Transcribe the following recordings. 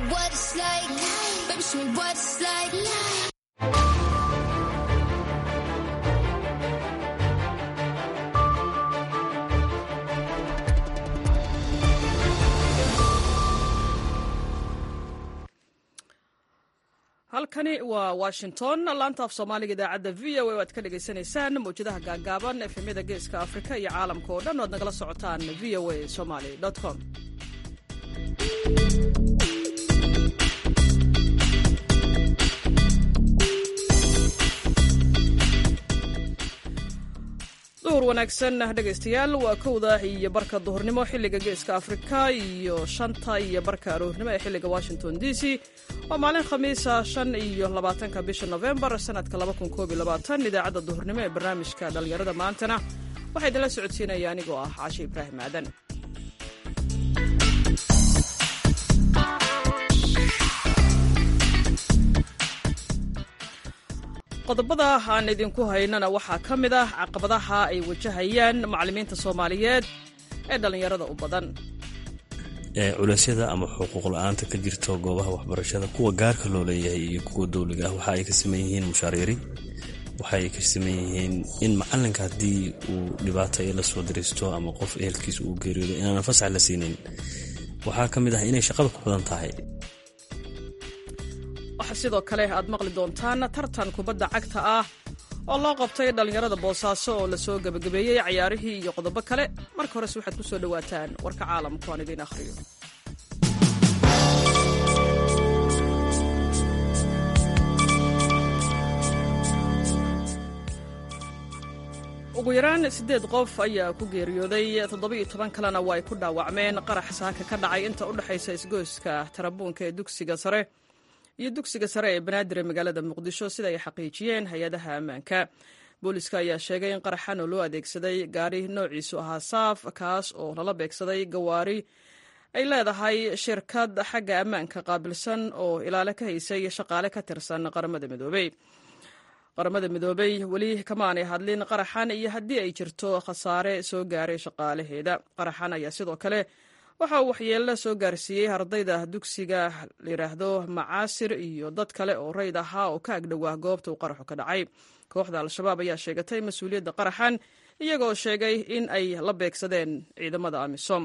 what it's like. Baby, show me what it's like. halkani waa washington laanta af soomaaliga idaacadda v o a o aad ka dhagaysanaysaan mawjadaha gaagaaban efemyada geeska afrika iyo caalamka oo dhan o ad nagala socotaan v o a somaly com duhur wanaagsan dhegaystayaal waa kowda iyo barka duhurnimo xilliga geeska afrika iyo shanta iyo barka aroornimo ee xilliga washington d c waa maalin khamiisa shan iyo labaatanka bisha novembar sanadka laba kun koob iyo labaatan idaacadda duhurnimo ee barnaamijka dhallinyarada maantana waxaa idinla socodsiinaya anigoo ah caashe ibraahim aadan qodobada aan idinku haynana waxaa ka mid ah caqabadaha ay wajahayaan macallimiinta soomaaliyeed ee dhallinyarada u badan culeysyada ama xuquuq la-aanta ka jirto goobaha waxbarashada kuwa gaarka loo leeyahay iyo kuwa dowliga ah waxa ay ka saman yihiin mushaariiri waxa ay ka saman yihiin in macalinka haddii uu dhibaata la soo dariisto ama qof ehelkiisa uu geeriyoodo inaanan fasax la siinin waxaa ka mid ah inay shaqada ku badan tahay waxaa sidoo kale aad maqli doontaan tartan kubadda cagta ah oo loo qabtay dhallinyarada boosaaso oo lasoo gebagabeeyey cayaarihii iyo qodobo kale marka horese waxaad ku soo dhowaataan warka caalamku aan idiin akhriyo ugu yaraan siddeed qof ayaa ku geeriyooday toddoba-iyo toban kalena waa ay ku dhaawacmeen qarax saaka ka dhacay inta u dhexaysa isgoyska tarabuunka ee dugsiga sare iyo dugsiga sare ee banaadir ee magaalada muqdisho sida ay xaqiijiyeen hay-adaha ammaanka booliska ayaa sheegay in qaraxan oo loo adeegsaday gaari noociisu ahaa saaf kaas oo lala beegsaday gawaari ay leedahay shirkad xagga ammaanka qaabilsan oo ilaale ka haysay shaqaale ka tirsan qaramada midoobey qaramada midoobey weli kamaanay hadlin qaraxan iyo haddii ay jirto khasaare soo gaaray shaqaalaheeda qaraxan ayaa sidoo kale waxa uu waxyeello soo gaarsiiyey ardayda dugsiga layidhaahdo macaasir iyo dad kale oo rayd ahaa oo ka agdhowaa goobta uu qaraxu ka dhacay kooxda al-shabaab ayaa sheegatay mas-uuliyadda qaraxan iyagoo sheegay in ay la beegsadeen ciidamada amisom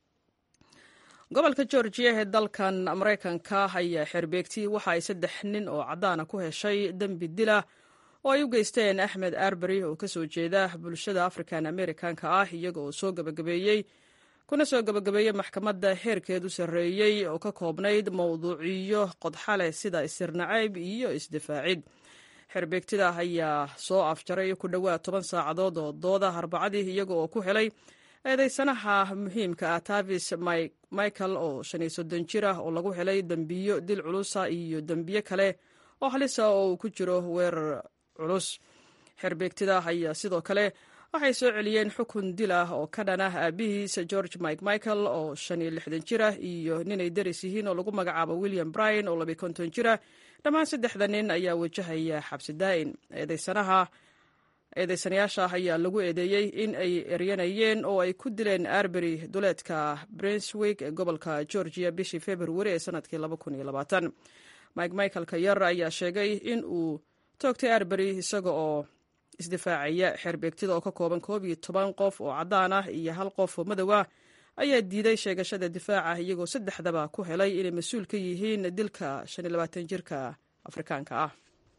gobolka georgiya ee dalkan maraykanka ayaa xerbeegti waxa ay saddex nin oo caddaana ku heshay dembi dila oo ay u geysteen axmed arberi oo kasoo jeeda bulshada african americanka ah iyaga oo soo gabagabeeyey kuna soo gabagabeeyey maxkamadda heerkeedu sarreeyey oo ka koobnayd mowduuciyo qodxale sida isirnacayb iyo isdifaacid xerbeegtida ayaa soo afjaray ku dhowaad toban saacadood oo dooda arbacadii iyaga oo ku helay eedeysanaha muhiimka ah tavis michael oo shan iyo soddon jir ah oo lagu helay dembiyo dil culusa iyo dembiyo kale oo halisa oo uu ku jiro weerar culus xerbeegtida ayaa sidoo kale waxay soo celiyeen xukun dil ah oo ka dhan ah aabihiisa george mike michael oo shan iyo lixdan jir ah iyo ninay daris yihiin oo lagu magacaabo william bryan oo labiy konton jir ah dhammaan saddexda nin ayaa wajahaya xabsi daa'in eedeysanaha eedeysanayaasha ayaa lagu eedeeyey in ay eryanayeen oo ay ku dileen arbery duleedka brinswick ee gobolka georgia bishii februari ee sanadkii mike michaelka yar ayaa sheegay in uu toogtay arbery isaga oo isdifaacaya xeerbeegtida oo ka kooban koob iyo toban qof oo caddaan ah iyo hal qof oo madow ah ayaa diiday sheegashada difaaca iyagoo saddexdaba ku helay inay mas-uul ka yihiin dilka shan iyo labaatan jirka afrikaanka ah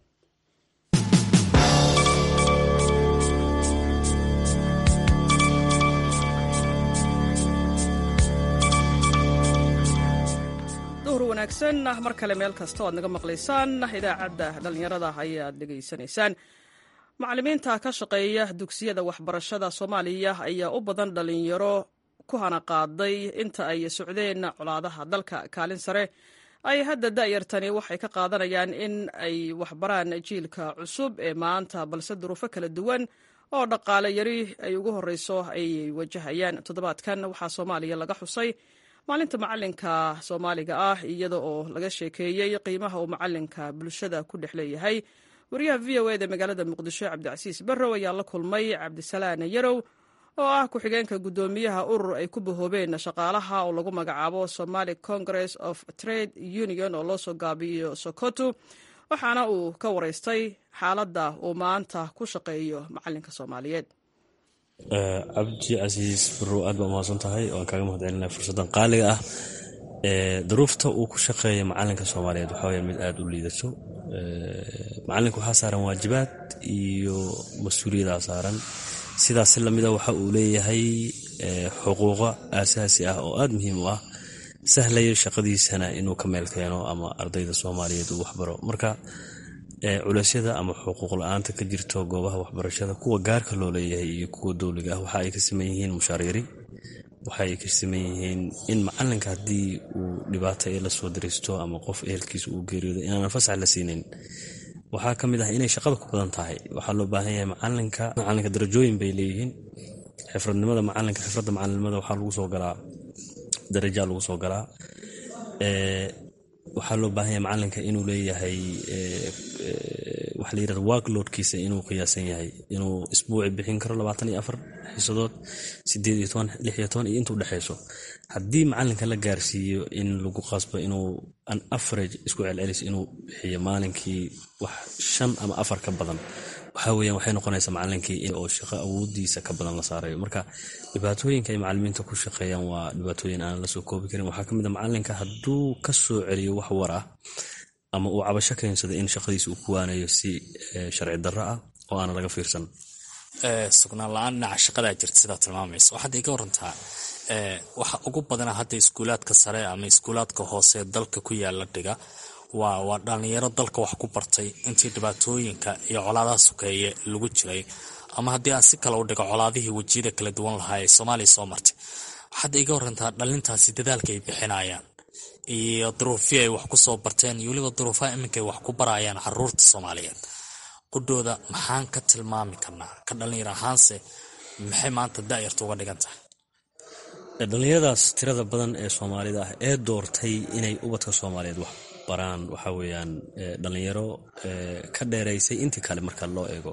duhur wanaagsan mar kale meel kasta o aad naga maqlaysaan idaacadda dhallinyarada ayaad dhegaysanaysaan macallimiinta ka shaqeeya dugsiyada waxbarashada soomaaliya ayaa u badan dhallinyaro ku hana qaaday inta ay socdeen colaadaha dalka kaalin sare ay hadda da'yartani waxay ka qaadanayaan in ay waxbaraan jiilka cusub ee maanta balse duruufo kala duwan oo dhaqaale yari ay ugu horreyso ay wajahayaan toddobaadkan waxaa soomaaliya laga xusay maalinta macalinka soomaaliga ah iyada oo laga sheekeeyey qiimaha uu macalinka bulshada ku dhex leeyahay wariyaha v o eda magaalada muqdisho cabdicasiis barrow ayaa la kulmay cabdisalaan yarow oo ah ku-xigeenka guddoomiyaha urur ay ku bahoobeen shaqaalaha oo lagu magacaabo somali congress of trade union oo loo soo gaabiyo sokoto waxaana uu ka waraystay xaaladda uu maanta ku shaqeeyo macalinka soomaaliyeed cabdi casiis barow aad baa umahadsan tahay waan kaaga mahad celinaya fursaddan qaaliga ah duruufta uu ku shaqeeya macalinka soomaaliyeed waxaa waya mid aada u liidato macalinka waxaa saaran waajibaad iyo mas-uuliyadaa saaran sidaas si lamida waxa uu leeyahay xuquuqo aasaasi ah oo aada muhiim u ah sahlaya shaqadiisana inuu ka meel keeno ama ardayda soomaaliyeed uu waxbaro marka culeysyada ama xuquuq la-aanta ka jirto goobaha waxbarashada kuwa gaarka loo leeyahay iyo kuwa dowliga ah waxa ay ka siman yihiin mushaaryari waxa ay ka siman yihiin in macalinka haddii uu dhibaato ee lasoo dariisto ama qof ehelkiisa uu geeriyoodo inaanan fasax la siinin waxaa ka mid ah inay shaqada ku badan tahay waxaa loo baahan yahay macalinka macalinka darajooyin bay leeyihiin xifradnimada macalinka xifradda macalinimada waxaa lagu soo galaa darajaa lagu soo galaa waxaa loo baahan yahay macalinka inuu leeyahay waxa la yirahda workloadkiisa inuu qiyaasan yahay inuu isbuuci bixin karo labaatan iyo afar xiisadood sideed iyo toban lix iyo toban iyo inta udhexeyso haddii macalinka la gaarsiiyo in lagu qasbo inuu an average isku celcelis inuu bixiyo maalinkii wax shan ama afar ka badan waxaa weeyaan waxay noqonaysaa macalinkii oo shaqo awoodiisa ka badan la saarayo marka dhibaatooyinka ay macalimiinta ku shaqeeyaan waa dhibaatooyin aan lasoo koobi karin waxaa kamid a macalinka hadduu ka soo celiyo wax war ah ama uu cabasho keensado in shaqadiisa uu ku waanayo si sharci darro ah oo aana laga fiirsan sugnaan la-aan dhinaca shaqadaa jirta sidaa tilmaamaysa waxaad iga warantaa waxa ugu badana hadda iskuulaadka sare ama iskuulaadka hoose dalka ku yaala dhiga waa waa dhalinyaro dalka wax ku bartay intii dhibaatooyinka iyo colaadaha sokeeye lagu jiray ama haddii aan si kale u dhigo colaadihii wejiyada kala duwan lahaa ee soomaaliya soo martay waxaad iga warantaa dhalintaasi dadaalka ay bixinayaan iyo duruufii ay wax ku soo barteen iyo weliba duruufaha iminka ay wax ku barayaan caruurta soomaaliyeed qudhooda maxaan ka tilmaami karnaa ka dhalinyar ahaanse maxay maanta daayarta uga dhigan tahay dhalinyaradaas tirada badan ee soomaalida ah ee doortay inay ubadka soomaaliyeed wax baraan waxaa weeyaan dhalinyaro ka dheeraysay intii kale marka loo eego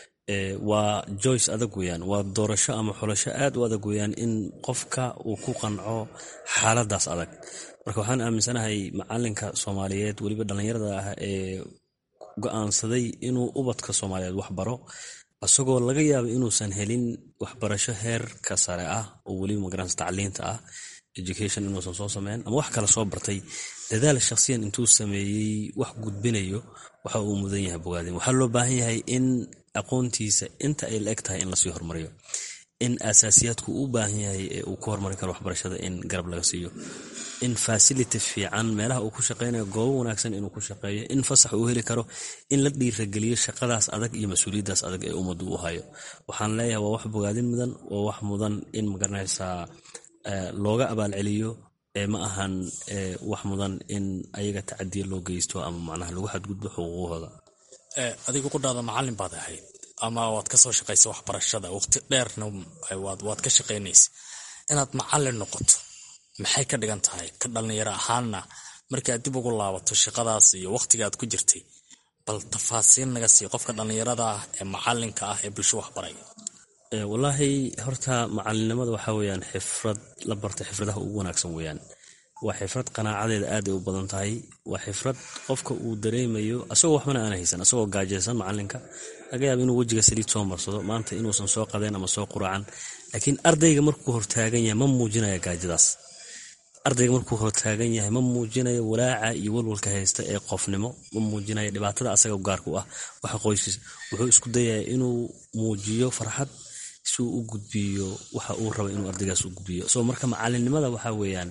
waa joyce adag weyaan waa doorasho ama xulasho aad u adag weyaan in qofka uu ku qanco xaaladaas adag marka waxaan aaminsanahay macalinka soomaaliyeed weliba dhalinyarada ah ee go-aansaday inuu ubadka soomaaliyeed wax baro isagoo laga yaaba inuusan helin waxbarasho heerka sare ah oo weliba magaransa tacliinta ah education inuusan soo sameyn ama wax kale soo bartay dadaal shakhsiyan intuu sameeyey wax gudbinayo waxa uu mudan yahay bogaadin waxaa loo baahan yahay in aqoontiisa inta ay la eg tahay in lasii hormariyo in asaasiyaadku u baahan yahay ee uu ku hormarin karo waxbarashada in garab laga siiyo in fasility fiican meelaha uu ku shaqeynayo goobo wanaagsan inuu ku shaqeeyo in fasax uu heli karo in la dhiirageliyo shaqadaas adag iyo mas-uuliyaddaas adag ee ummaddu u hayo waxaan leeyahay waa wax bogaadin mudan waa wax mudan in magaranaysaa looga abaalceliyo ee ma ahan wax mudan in ayaga tacadiya loo geysto ama macnaha lagu xadgudbo xuquuqahooda adigu qudhaada macalin baad ahayd ama waad ka soo shaqaysa waxbarashada waqti dheerna waad ka shaqaynaysa inaad macalin noqoto maxay ka dhigan tahay ka dhalinyaro ahaanna markaad dib ugu laabato shaqadaas iyo waqtigaad ku jirtay bal tafaasiil naga sii qofka dhallinyarada ah ee macalinka ah ee bulsho waxbaraya wallaahi horta macalinimada waxaa weyaan xifrad la barta xifradaha ugu wanaagsan weyaan waa xifrad qanaacadeeda aad ay u badan tahay waa xifrad qofka uu dareemayo asagoo waxbana aan haysan asagoo gaajaysan macalinka laga yaaba inuu wejiga saliid soo marsado maanta inuusan soo qadeen ama soo quraacan laakiin ardayga markuu hortaagan yahay ma muujinaya gaajadaas ardayga markuu hortaagan yahay ma muujinayo walaaca iyo walwalka haysta ee qofnimo ma muujinayo dhibaatada asaga gaarka u ah waxa qoyskiisa wuxuu isku dayaya inuu muujiyo farxad si uu u gudbiyo waxa uu raba inuu ardaygaas u gudbiyo so marka macalinimada waxa weeyaan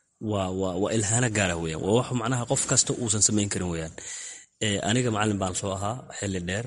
waa ilhaano gaara weyan waa wax macnaha qof kasta uusan samayn karin weyaan aniga macalin baan soo ahaa xili dheer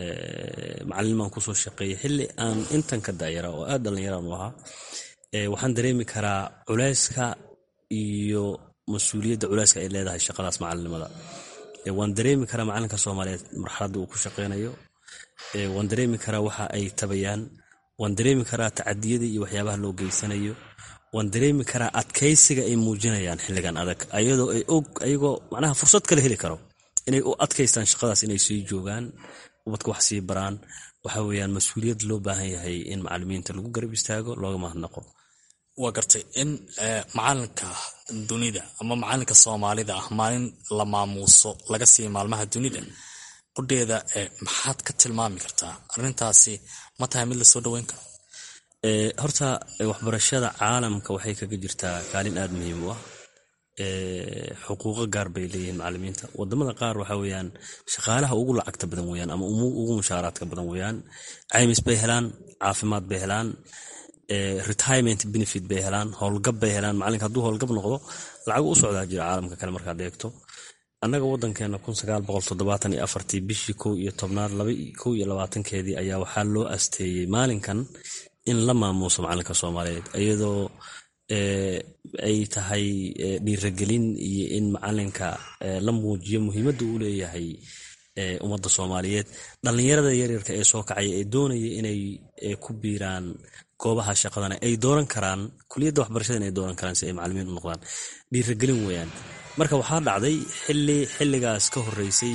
macalin baan kusoo shaqeeyay xili aan intan ka dayara oo aad dhallinyaraan u ahaa waxaan dareemi karaa culeyska iyo mas-uuliyadda culeyska ay leedahay shaqadaas macalinimada waan dareemi karaa macalinka soomaaliyeed marxaladda uu ku shaqeynayo waan dareemi karaa waxa ay tabayaan waan dareemi karaa tacadiyada iyo waxyaabaha loo geysanayo waan dareemi karaa adkaysiga ay muujinayaan xilligan adag ayadoo ay og ayagoo macnaha fursad kale heli karo inay u adkaystaan shaqadaas inay sii joogaan ubadka wax sii baraan waxa weeyaan mas-uuliyad loo baahan yahay in macalimiinta lagu garab istaago looga mahadnaqo waa gartay in macalinka dunida ama macalinka soomaalida ah maalin la maamuuso laga siiya maalmaha dunida qudheeda maxaad ka tilmaami kartaa arintaasi ma tahay mid lasoo dhaweyn karo horta waxbarashada caalamka waxay kaga jirtaa kaalin aada muhiim u ah xuquuqo gaar bay leeyihiin macalimiinta wadamada qaar waxa weyaan shaqaalaha ugu lacagta badan weyaan ama ugu mushaaraadka badan weyaan caymis bay helaan caafimaad bay helaan retirement benefit bay helaan howlgab bay helaan macalinka hadduu howlgab noqdo lacagu u socdaa jira caalamka kale markaad eegto annaga wadankeena bishii kow iyo tobnaad kow iyo labaatankeedii ayaa waxaa loo asteeyey maalinkan in la maamuuso macalinka soomaaliyeed iyadoo ay tahay dhiiragelin iyo in macalinka la muujiyo muhiimadda uu leeyahay ummadda soomaaliyeed dhallinyarada yaryarka ee soo kacaya ee doonaya inay ku biiraan goobaha shaqadana ay dooran karaan kuliyadda waxbarashada inay dooran karaan si ay macalimiin u noqdaan dhiiragelin weyaan marka waxaa dhacday xili xiligaas ka horeysay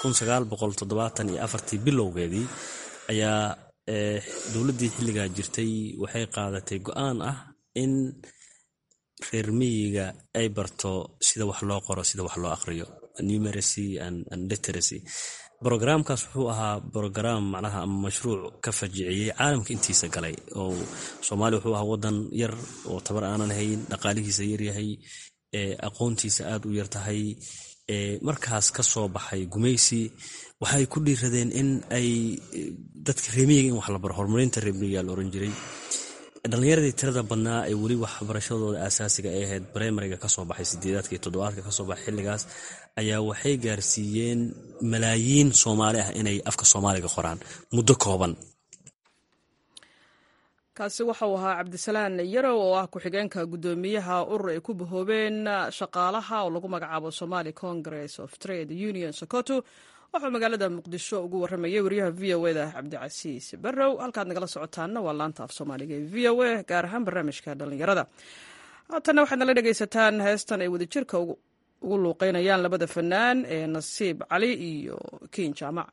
bilowgeedii ayaa dowladdii xilligaa jirtay waxay qaadatay go-aan ah in reer miyiga ay barto sida wax loo qoro sida wax loo aqriyo numeracy and literacy brogramkaas wuxuu ahaa brogram macnaha ama mashruuc ka fajiciyey caalamka intiisa galay oo soomaaliya wuxuu ahaa wadan yar oo tabar aanan hayn dhaqaalihiisa yaryahay aqoontiisa aad u yartahay markaas ka soo baxay gumaysi waxay ku dhiiradeen in ay dadka reemiyiga in wax la baro horumarinta reemiyiga la oran jiray dhallinyaradii tirada badnaa ay weli waxbarashadooda aasaasiga ay ahayd brimariga kasoo baxay sideedaadka iyo toddobaadka kasoo baxay xilligaas ayaa waxay gaarsiiyeen malaayiin soomaali ah inay afka soomaaliga qoraan muddo kooban kaasi waxauu ahaa cabdisalaan yarow oo ah ku-xigeenka guddoomiyaha urur ay ku bahoobeen shaqaalaha oo lagu magacaabo somali congress of trade union sokoto wuxuu magaalada muqdisho ugu waramayay wariyaha v o eda cabdicasiis barrow halkaad nagala socotaanna waa laanta af soomaaliga ee v o a gaar ahaan barnaamijka dhallinyarada haatanna waxaad nala dhegaysataan heestan ay wadajirka ugu luuqeynayaan labada fanaan ee nasiib cali iyo kiin jaamac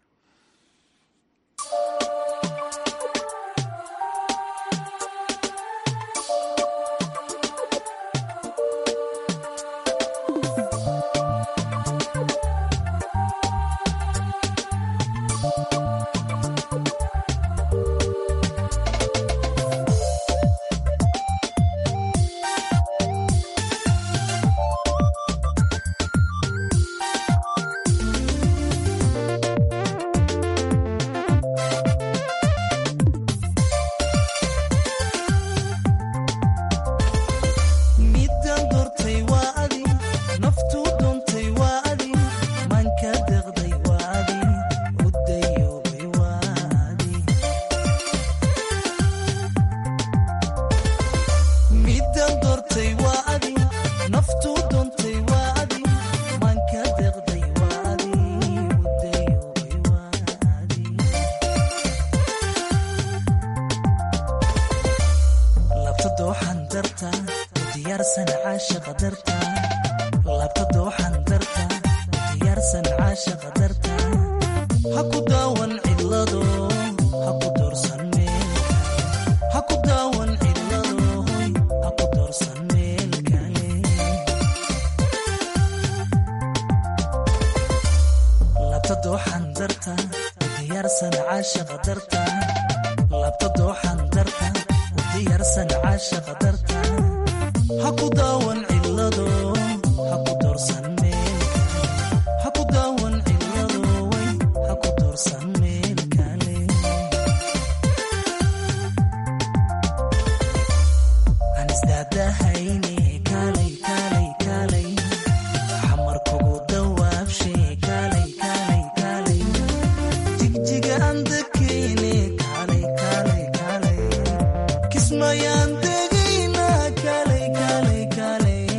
Kismayan tegina kale kale kale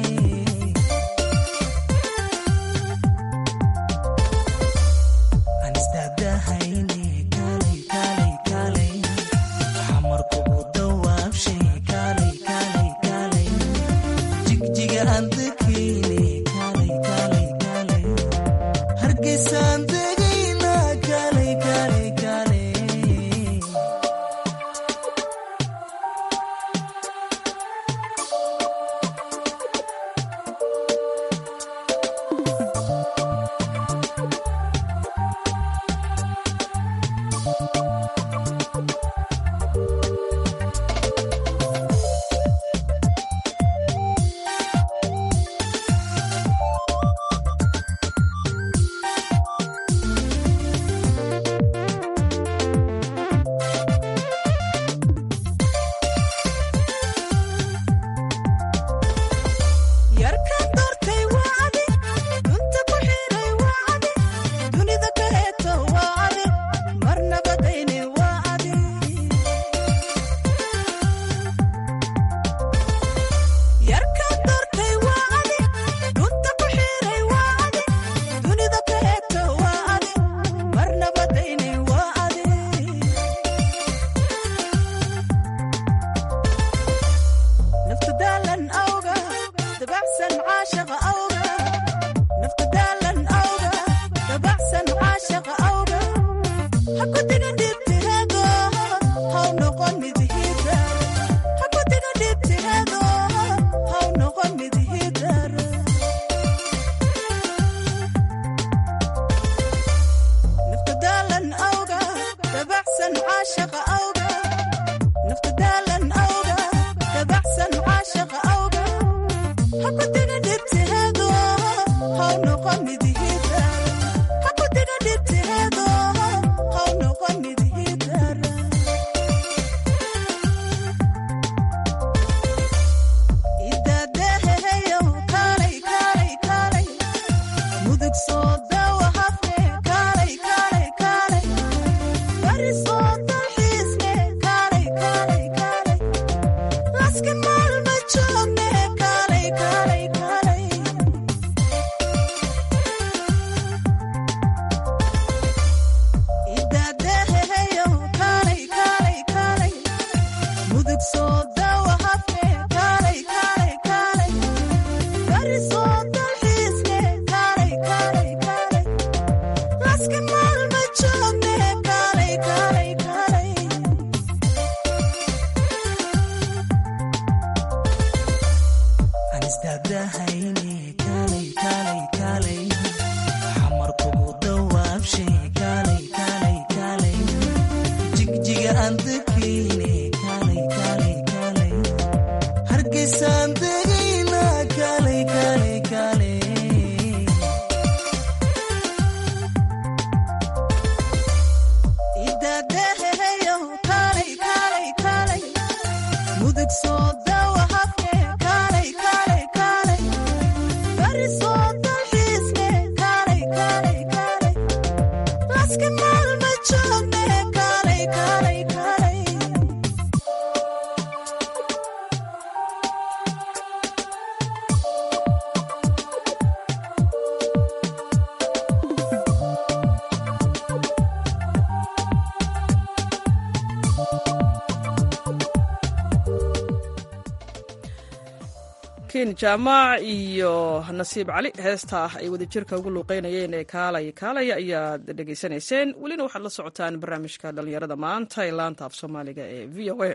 cabdixakiin jaamac iyo nasiib cali heesta ay wadajirka ugu luuqeynayeen ee kaalay kaalay ayaad dhegaysanayseen welina waxaad la socotaan barnaamijka dhallinyarada maanta ee laanta af soomaaliga ee v o a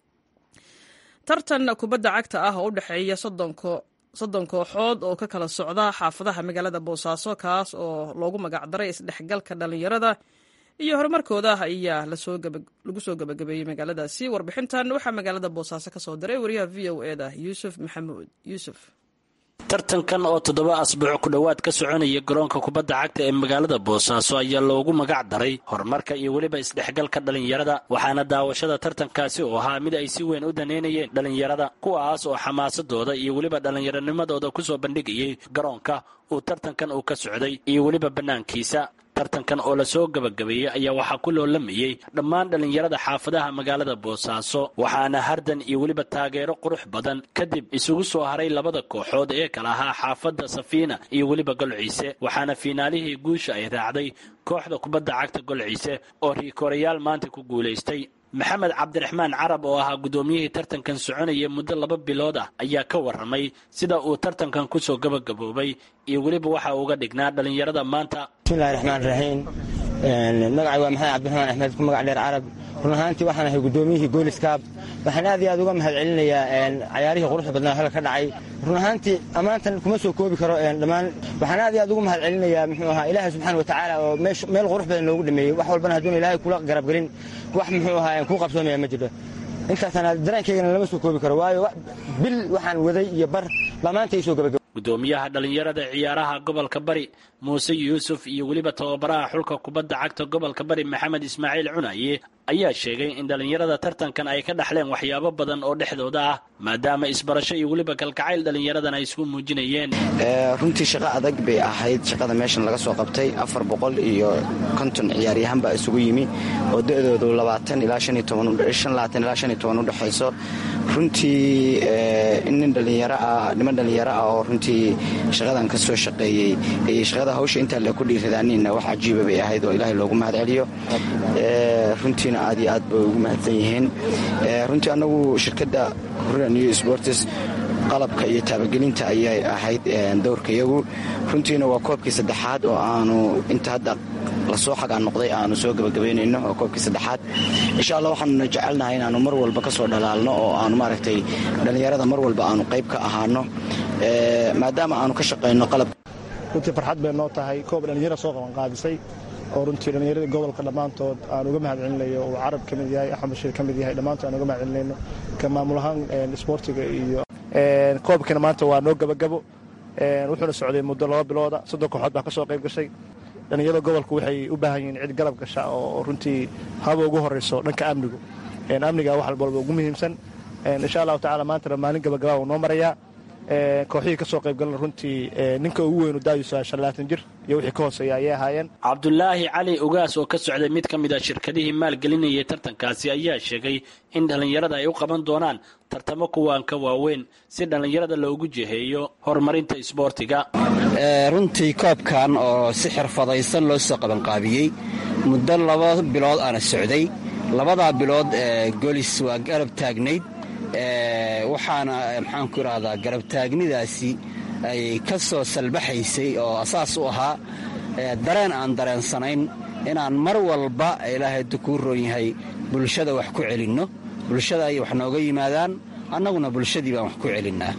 tartan kubadda cagta ah oo u dhexeeya soddon kooxood oo ka kala socda xaafadaha magaalada boosaaso kaas oo loogu magacdaray isdhexgalka dhallinyarada iyo horumarkooda ayaa lagu soo gabagabeeyey magaaladaasi warbixintan waxaa magaalada boosaaso ka soo diray wariyaha v o eda yuusuf maxamuud yuusuf tartankan oo toddoba asbuuc ku dhowaad ka soconaya garoonka kubadda cagta ee magaalada boosaaso ayaa loogu magac daray horumarka iyo weliba isdhexgalka dhallinyarada waxaana daawashada tartankaasi oo ahaa mid ay si weyn u daneynayeen dhallinyarada kuwaas oo xamaasadooda iyo weliba dhallinyaronimadooda kusoo bandhigayay garoonka uu tartankan uu ka socday iyo weliba bannaankiisa tartankan oo lasoo gabagabeeyey ayaa waxaa ku loolamayey dhammaan dhallinyarada xaafadaha magaalada boosaaso waxaana hardan iyo weliba taageero qurux badan kadib isugu soo haray labada kooxood ee kala ahaa xaafadda safiina iyo weliba golciise waxaana fiinaalihii guusha ay raacday kooxda kubadda cagta golciise oo riikorayaal maanta ku guulaystay maxamed cabdiraxmaan carab oo ahaa guddoomiyihii tartankan soconaya muddo laba bilood ah ayaa ka warramay sida uu tartankan kusoo gabagaboobay iyo weliba waxa uga dhignaa dhallinyarada maanta bismillahi raxmaan raxiim magacay waa maxamed cabdiraxmaan axmed ku magac dheer carab run ahaantii waxaan ahay guddoomiyihii gooliskaab waxaan aad iyo aad uga mahad celinayaa cayaarihii quruxda badnaa halka ka dhacay run ahaantii ammaantan kuma soo koobi karo dhammaan waxaan aad iyo aad uga mahad celinayaa muxuu ahaa ilaahay subxaana watacaala oo meel qurux badan loogu dhameeyey wax walbana hadduuna ilaahay kula garabgelin wax muxuu ahaa kuu qabsoomaya ma jirto intaasaan dareenkaygana lama soo koobi karo waayo bil waxaan waday iyo bar baa maanta ii soo gabagaba gudoomiyaha dhallinyarada ciyaaraha gobolka bari muuse yuusuf iyo weliba tababaraha xulka kubadda cagta gobolka bari maxamed ismaaciil cunaye ayaa sheegay in dhallinyarada tartankan ay ka dhaxleen waxyaabo badan oo dhexdooda ah maadaama isbarasho iyo weliba kalgacayl dhallinyaradan ay isku muujinayeen runtii shaqo adag bay ahayd shaqada meeshan laga soo qabtay afar boqol iyo konton ciyaaryahan baa isugu yimi oo da-doodu labaatan ilaa shan iyo toban shan labaatan ilaa shan iyo toban u dhexayso runtii in nin dhallinyaro ah niman dhallinyaro ah oo runtii shaqadan ka soo shaqeeyey iyo shaqada hawsha intaa le ku dhiiradaaniinna wax cajiiba bay ahayd oo ilaahay loogu mahad celiyo runtiina aad iyo aad bay ugu mahadsan yihiin runtii annagu shirkadda hurra new sports qalabka iyo taabagelinta ayay ahayd dowrkayagu runtiina waa koobkii saddexaad oo aanu inta hadda lasoo xagaan noqday aanu soo gabagabaynayno oo koobkii saddexaad insha allah waxaanuna jecelnahay inaanu mar walba ka soo dhalaalno oo aanu maaragtay dhallinyarada mar walba aanu qayb ka ahaano maadaama aanu ka shaqayno qalab runtii farxad bay noo tahay koob dhallinyara soo qabanqaadisay oo runtii dhallinyaradii gobolka dhammaantood aan uga mahad celinayo uu carab ka mid yahay axmed bashiir ka mid yahay dhammaantood aan uga mahad celinayno ka maamul ahaan isboortiga iyo koobkina maanta waa noo gabagabo wuxuuna socday muddo laba bilooda soddon kooxood baa ka soo qayb gashay dhallinyarada gobolku waxay u baahan yihiin cid garab gasha oo runtii haba ugu horeyso dhanka amnigu amniga wax walba ugu muhiimsan insha allahu tacala maantana maalin gabagabaa uu noo marayaa kooxihii ka soo qaybgalana runtii ninka ugu weynu daayusa shanlaatan jir iyo wixii ka hooseeya ayay ahaayeen cabdulaahi cali ogaas oo ka socday mid ka mid a shirkadihii maalgelinayay tartankaasi ayaa sheegay in dhallinyarada ay u qaban doonaan tartamo kuwaan ka waaweyn si dhallinyarada loogu jiheeyo horumarinta isboortiga runtii koobkan oo si xirfadaysan loo soo qabanqaabiyey muddo laba bilood aana socday labadaa bilood golis waa garab taagnayd waxaana maxaanku idhahdaa garabtaagnidaasi ay ka soo salbaxaysay oo asaas u ahaa dareen aan dareensanayn inaan mar walba ilaahay kuu roon yahay bulshada wax ku celinno bulshada ay wax nooga yimaadaan annaguna bulshadii baan wax ku celinnaa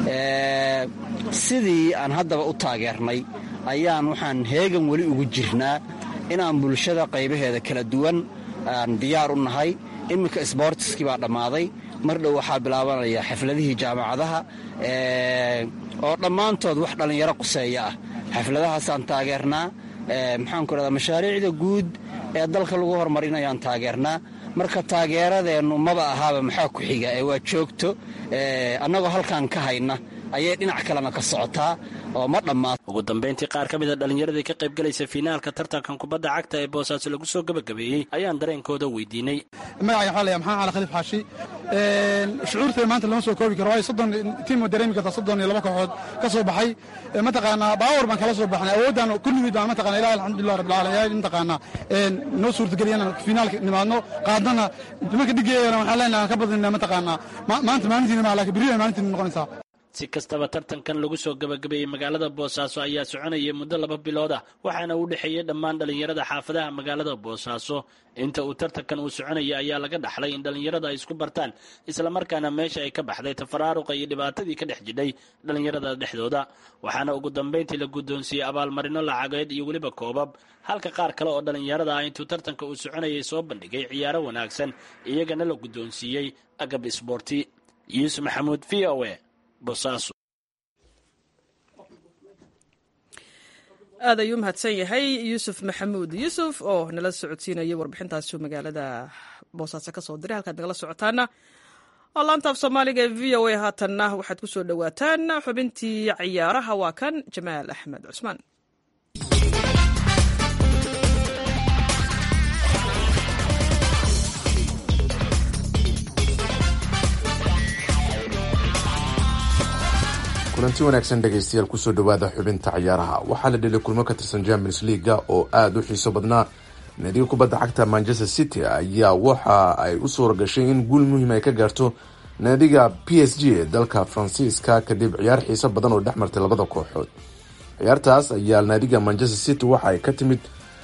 sidii aan haddaba u taageernay ayaan waxaan heegan weli ugu jirnaa inaan bulshada qaybaheeda kala duwan aan diyaar u nahay iminka sboortiskii baa dhammaaday mar dhow waxaa bilaabanaya xafladihii jaamacadaha oo dhammaantood wax dhallinyaro quseeya ah xafladahaasaan taageernaa maxaanku idhahdaa mashaariicda guud ee dalka lagu horumarinayaan taageernaa marka taageeradeennu maba ahaaba maxaa ku xiga ee waa joogto annagoo halkaan ka hayna ayay dhinac kalena ka socotaa oo ma dhammaat ugu dambayntii qaar ka mida dhallinyaradii ka qaybgalaysa fiinaalka tartankan kubadda cagta ee boosaaso lagu soo gabagabeeyey ayaan dareenkooda weydiinay magacay waxaa laya maxamed cali khaliif xaashi shucuurtay maanta lama soo koobi karo waayo soddon tiim dareemi kartaa soddon iyo laba kooxood ka soo baxay mataqaanaa baawar baan kala soo baxnay awooddan kulligii baan mataqana ilahi alxamdulilah rabbil caalamiin mataqaanaa noo suurtageliyana fiinaalka nimaadno qaadnana nimanka dhigeeyana waxaan leenahay ka badinna mataqaanaa maanta maalintiina maa laakiin berri ay maalintiina noqonaysaa si kastaba tartankan lagu soo gabagabeeyey magaalada boosaaso ayaa soconayay muddo laba bilood ah waxaana u dhexeeyey dhammaan dhallinyarada xaafadaha magaalada boosaaso inta uu tartankan uu soconayay ayaa laga dhaxlay in dhallinyarada ay isku bartaan islamarkaana meesha ay ka baxday tafaraaruqa iyo dhibaatadii ka dhex jidhay dhallinyarada dhexdooda waxaana ugu dambayntii la guddoonsiiyey abaalmarino lacageed iyo weliba koobab halka qaar kale oo dhallinyarada ah intuu tartanka uu soconayay soo bandhigay ciyaaro wanaagsan iyagana la guddoonsiiyey agab isboorti yuusuf maxamuud v o a boosaaso aad ayuu mahadsan yahay yuusuf maxamuud yuusuf oo nala socodsiinayay warbixintaasi magaalada boosaaso ka soo diray halkaad nagala socotaana oo laanta af soomaaliga ee v o a haatanna waxaad ku soo dhowaataan xubintii ciyaaraha waa kan jamaal axmed cusmaan kulanti wanaagsan dhegaystayaal kusoo dhowaada xubinta ciyaaraha waxaa la dhelay kulmo ka tirsan champions leaga oo aada u xiiso badnaa naadiga kubadda cagta manchester city ayaa waxa ay u suura gashay in guul muhiim ay ka gaarto naadiga p s g ee dalka faransiiska kadib ciyaar xiiso badan oo dhex martay labada kooxood ciyaartaas ayaa naadiga manchester city waxa ay ka timid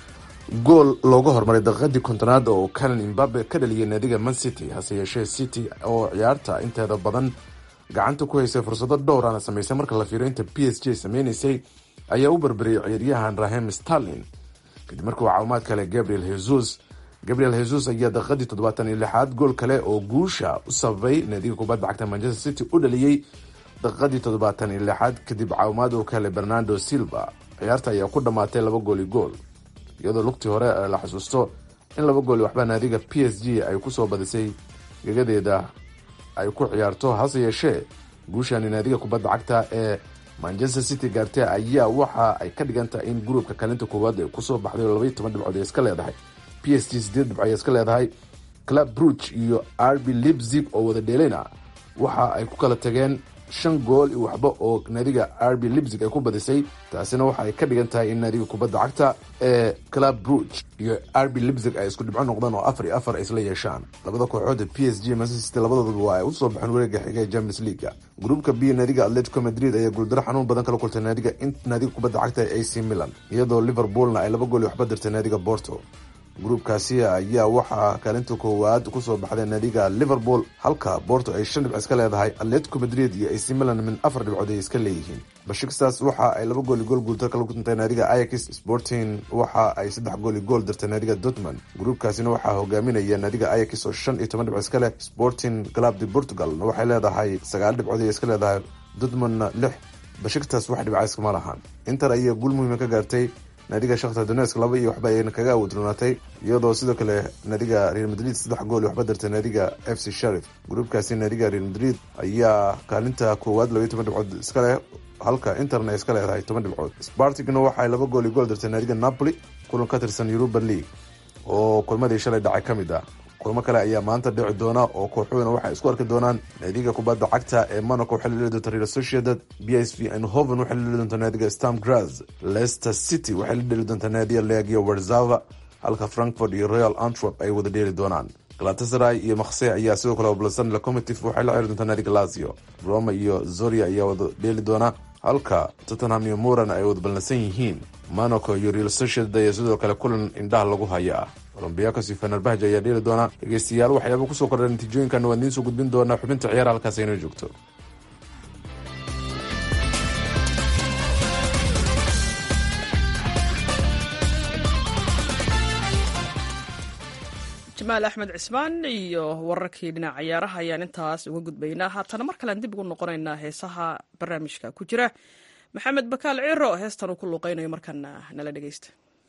gool looga hormaray daqiiqadii kontonaad oo calan imbabe ka dhaliyay naadiga man city hase yeeshee city oo ciyaarta inteeda badan gacanta ku haysay fursado dhowrana samaysay marka la fiiro inta p s g sameynaysay ayaa u barbariyay ciyaaryahan rahem starlin kadib markuu caawimaad kale gabriel jesus gabriel jesus ayaa daqiiqadii toddobaatan iyo lixaad gool kale oo guusha u sababay naadiga kubadda cagta manchester city u dhaliyey daqiiqadii toddobaatan iyo lixaad kadib caawimaad uu ka helay bernardo silva ciyaarta ayaa ku dhammaatay laba gooli gool iyadoo lugtii hore la xusuusto in laba gooli waxba naadiga p s g ay kusoo badisay gegadeeda ay ku ciyaarto hase yeeshee guushani naadiga kubadda cagta ee manchester city gaartay ayaa waxa ay ka dhigan tahay in gruubka kaalinta koowaad ay kusoo baxday oo labaiyo toban dhibcood ay iska leedahay p s g sideed dhibco ay iska leedahay club bruge iyo rb lipzig oo wada dheelayna waxa ay ku kala tageen shan gool iyo waxba oo naadiga rb lipzig ay ku badisay taasina waxa ay ka dhigan tahay in naadiga kubadda cagta ee club bruge iyo rb lipzig ay isku dhibco noqdaan oo afar iyo afar ay isla yeeshaan labada kooxood p s g manchester city labadooduba waa ay usoo baxeen wareega xiga ee champions leaguea gruupka b naadiga atletico madrid ayaa guuldaro xanuun badan kala kultay naadiga in naadiga kubadda cagta ee ac milan iyadoo liverpoolna ay laba gool iyo waxba dirtay naadiga porto gruubkaasi ayaa waxaa kaalinta koowaad kusoo baxday naadiga liverpool halka borto ay shan dhibc iska leedahay atletico madrid iyo ac milan min afar dhibcood ay iska leeyihiin bashikstaas waxa ay laba gooli gool guultar kala kuntay naadiga ayax sporting waxa ay saddex gooli gool dirtay naadiga dortmund gruubkaasina waxaa hogaaminaya naadiga ayax oo shan iyo toban dhibc iska leh sporting club de portugalna waxay leedahay sagaal dhibcood ay iska leedahay dortmundna lix bashiktaas wax dhibca iskama lahan inter ayaa guul muhiima ka gaartay naadiga shakhtar donesk laba iyo waxba ayayna kaga awoodroonaatay iyadoo sidoo kale naadiga real madrid saddex gool waxba dirtay naadiga f c sharif gruubkaasi naadiga real madrid ayaa kaalinta koowaad labaiyo toban dhibcood iska leh halka interna ay iska leedahay toban dhibcood spartigna waxay laba gool iyo gool dirtay naadiga napoli kulan ka tirsan europa league oo kulmadii shalay dhacay ka mid ah kulmo kale ayaa maanta dhici doona oo kooxuhuna waxay isku arki doonaan naadiga kubadda cagta ee monaco waxay la dheli doonta real sociedad b s v eindhoven waxay la dheli doonta naadiga stam graz leicester city waxay la dheli doonta naadiga legia warzava halka frankfurt iyo royal antwerp ay wada dheeli doonaan galatasaray iyo maksey ayaa sidoo kale oblasan locomotive waxay la ciyaari doonta naadiga lazio roma iyo zoria ayaa wada dheeli doona halka tottenham iyo muran ay wada ballansan yihiin monaco iyo real sociedad ayaa sidoo kale kulan indhaha lagu haya ah olombiakos iyo fenerbahj ayaa dheeli doona dhegeystayaal waxyaaba kusoo kordha natiijooyinkan waan idiin soo gudbin doonaa xubinta ciyaara halkaas aynoo joogto jamaal axmed cismaan iyo wararkii dhinac ciyaaraha ayaan intaas uga gudbaynaa haatana mar kalean dib ugu noqonaynaa heesaha barnaamijka ku jira maxamed bakaal ciro heestan uu ku luuqeynayo markana nala dhegeysta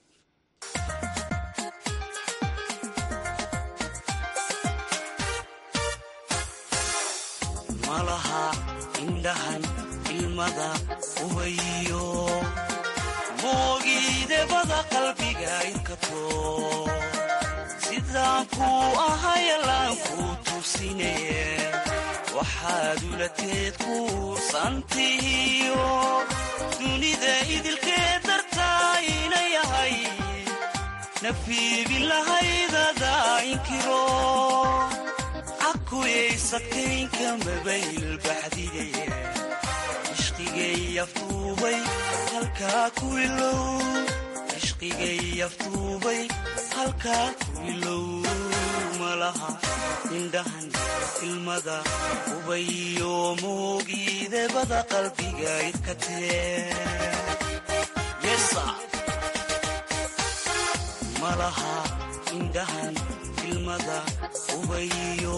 malaha indhahan ilmada uhayo moogiidebada qalbiga inkato sidaan kuu ahayalaan kuu tuusine waxaad ulateed kuursantihiyo dunida idilkee dartaa ina yahay nafiibin lahaydada inkiro cakuyaysadkaynka mabayl baxdigaye cishqigay aftuubay halkaa ku ilow cishqigay aftuubay halkaa ku ilow malaha indhahan ilmada ubayo moogiidebada qalbiga idkatee malaha indhahan ilmada ubayo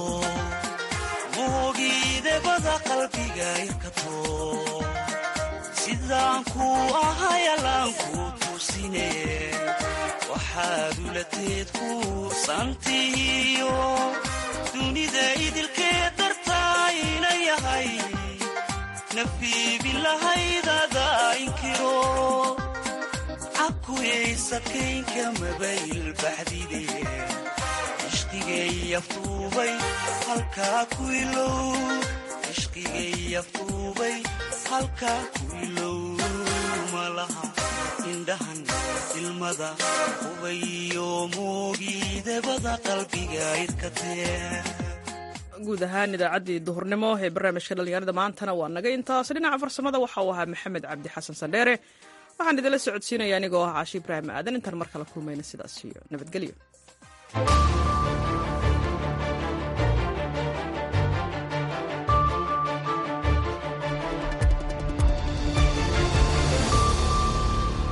moogiidebada qalbiga irkato sidaan ku ahayalaan ku tusine waxaad ulateed ku santihiyo dunida idilkee dartaa ina yahay nafiibilahaydaada inkiro cabkuyaysadkaynka mabayl baxdide cishqigay aftuubay halkaa ku ilow cishqigay aftuubay halkaa ku ilow malaha indhahan ilmada ubayo moogiidebada qalbiga idkatee guud ahaan idaacaddii duhurnimo ee barnaamijka dhallinyarada maantana waa naga intaas dhinaca farsamada waxa uu ahaa maxamed cabdi xasan sandheere waxaan idinla socodsiinaya anigoo ah caashi ibraahim aadan intaan mar kale kulmayna sidaas iyo nabadgelyo